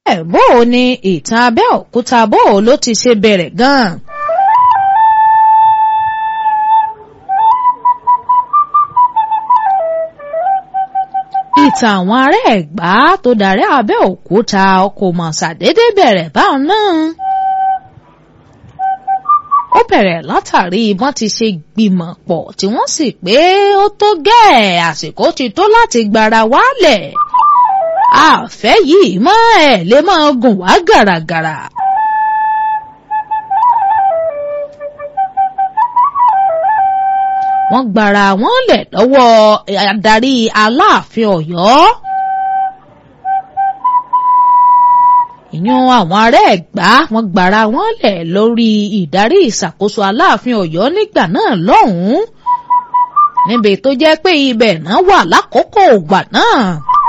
ẹ̀ bó o ní ìtàn Abẹ́òkúta bó o ló ti ṣe bẹ̀rẹ̀ gan-an. ìtàn àwọn ará Ẹ̀gbá tó darí Abẹ́òkúta kò mọ̀ ṣàdédé bẹ̀rẹ̀ báwọn náà. ó bẹ̀rẹ̀ látàrí bọ́n ti ṣe gbìmọ̀ pọ̀ tí wọ́n sì pé ó tó gẹ́ẹ̀ àsìkò ti tó láti gbára wálẹ̀. àfẹ́ yìí mọ́ ẹ̀ lè máa gùn wá gàràgàrà. wọ́n gbára wọn lẹ̀ lọ́wọ́ adarí Aláàfin Ọ̀yọ́. ìyún àwọn ará Ẹ̀gbá wọ́n gbára wọn lẹ̀ lórí ìdarí ìṣàkóso Aláàfin Ọ̀yọ́ nígbà náà lọ́hùn-ún níbi tó jẹ́ pé ibẹ̀ náà wà lákòókò ògbà náà.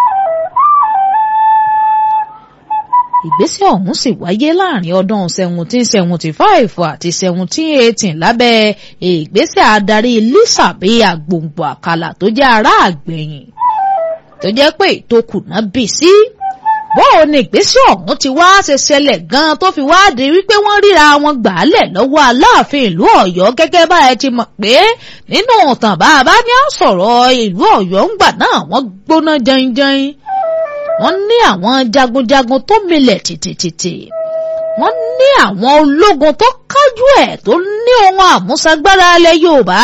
ìgbésẹ̀ ọ̀hún sì wáyé láàrin ọdún seventeen seventy five àti seventeen eighteen lábẹ́ ìgbésẹ̀ adarí Lísàbí Àgbòǹgbò Àkàlà tó jẹ́ ará àgbẹ̀yìn tó jẹ́ pé ìtòkùnà bì sí. bóò ni ìgbésẹ̀ ọ̀hún ti wá ṣe ṣẹlẹ̀ gan-an tó fi wá di wípé wọ́n ríra wọn gbàálẹ̀ lọ́wọ́ Aláàfin ìlú Ọ̀yọ́ gẹ́gẹ́ bá ẹ ti mọ̀ pé nínú ìtàn bá a bá ní à sọ̀rọ̀ ìlú Ọ̀yọ́ ńgbà náà wọ́n gbóná jẹinjẹin wọ́n ní àwọn jagunjagun tó milẹ̀ tìtìtìtì wọ́n ní àwọn ológun tó kájú ẹ̀ tó ní ohun àmúṣagbára ilẹ̀ Yorùbá.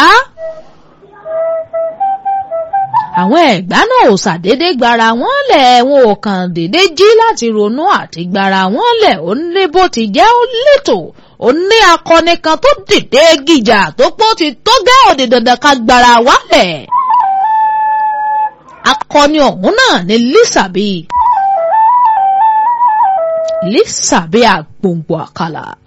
àwọn Ẹ̀gbá náà ò ṣàdédé gbára wọn lẹ̀ wọn ò kàn dédé jí láti ronú àti gbára wọn lẹ̀ ó ní bó ti jẹ́ ó létò ó ní akọni kan tó dìde gìjà tó pọ̀ ti tó gẹ́ òdì dandan ká gbára wálẹ̀ akọni ọ̀hún náà ni Lísàbí Lísàbí Àgbòǹgbò Àkàlà